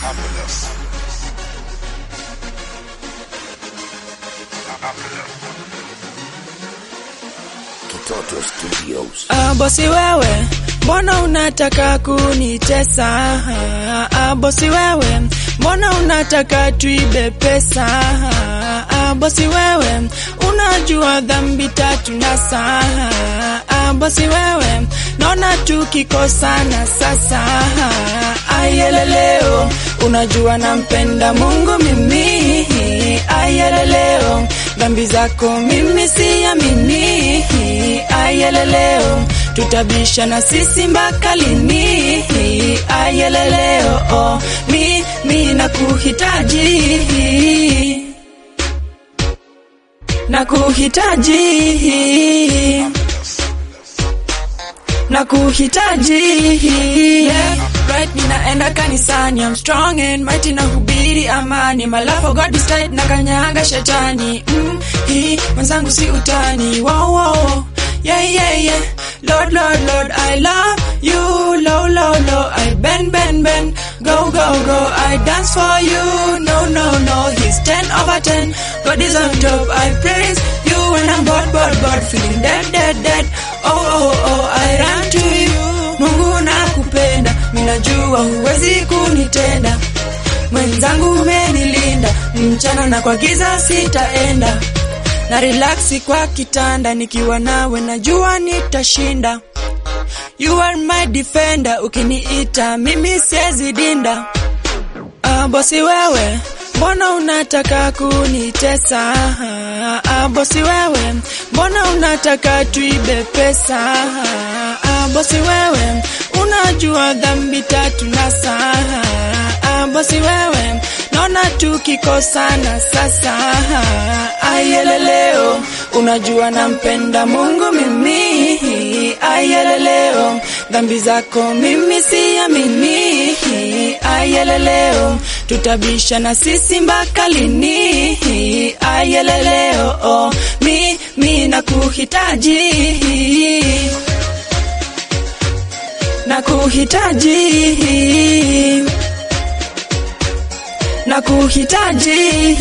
Kitoto Studios. Ah, bosi wewe, mbona unataka kunitesa? Ah, bosi wewe, mbona unataka tuibe pesa? Ah, bosi wewe, unajua dhambi tatu na saa. Ah, bosi wewe, naona tukikosana sasa. Ayeleleo, unajua nampenda Mungu mimi. Ayeleleo, dhambi zako mimi siamini. Ayeleleo, tutabisha na sisi mpaka lini? Ayeleleo, oh, mimi nakuhitaji, nakuhitaji, nakuhitaji. Yeah, right, ninaenda kanisani, I'm strong and mighty, na hubiri amani, my love for God is tight, na kanyaga shetani. Mm, hii mwenzangu si utani, wow, wow. Yeah, yeah, yeah. Lord, Lord, Lord, I love you. Low, low, low. I bend, bend, bend. Go, go, go. I dance for you. No, no, no. He's 10 over 10. God is on top. I praise you when I'm bored, bored, bored. Feeling dead, dead, dead. Oh, oh, oh. I run to you. Mungu nakupenda. Minajua huwezi kunitenda. Mwenzangu umenilinda. Mchana na kwa giza sitaenda na relaxi kwa kitanda nikiwa nawe najua nitashinda. You are my defender, ukiniita mimi siwezi dinda. Ah, bosi wewe, mbona unataka kunitesa? Ah, bosi wewe, mbona unataka tuibe pesa? Ah, bosi wewe, unajua dhambi tatu na saa. Ah, bosi wewe, naona tukikosana sasa. Ayeleleo, unajua nampenda Mungu mimi. Ayeleleo, dhambi zako mimi siamini. Ayeleleo, tutabisha na sisi mpaka lini? Ayeleleo, oh, mimi nakuhitaji, nakuhitaji, nakuhitaji.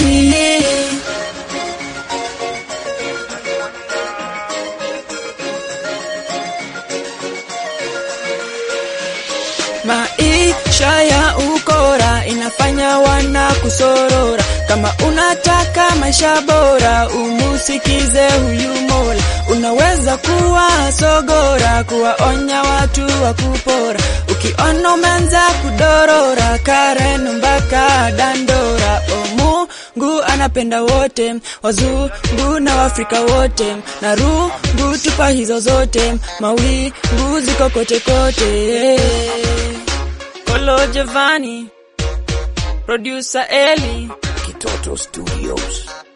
Maisha ya ukora inafanya wana kusorora. Kama unataka maisha bora, umusikize huyu Mola. Unaweza kuwa sogora, kuwaonya watu wa kupora. Ukiona umeanza kudorora, Karen mpaka Dandora. O Mungu anapenda wote, wazungu na Waafrika wote, na rungu tupa hizo zote, mawingu ziko kote kote. Kolo Giovanni, producer Eli. Kitoto Studios.